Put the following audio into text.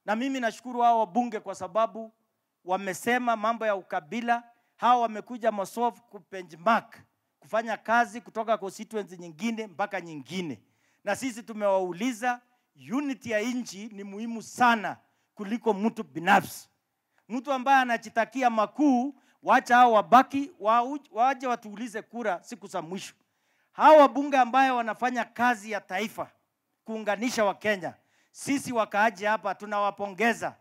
na mimi nashukuru hao wabunge kwa sababu wamesema mambo ya ukabila. Hawa wamekuja Mosov kubenchmark, kufanya kazi kutoka constituency nyingine mpaka nyingine, na sisi tumewauliza, unity ya nchi ni muhimu sana kuliko mtu binafsi. Mtu ambaye anajitakia makuu, wacha hao wabaki wau- waje watuulize kura siku za mwisho. Hao wabunge ambaye wanafanya kazi ya taifa kuunganisha Wakenya, sisi wakaaji hapa tunawapongeza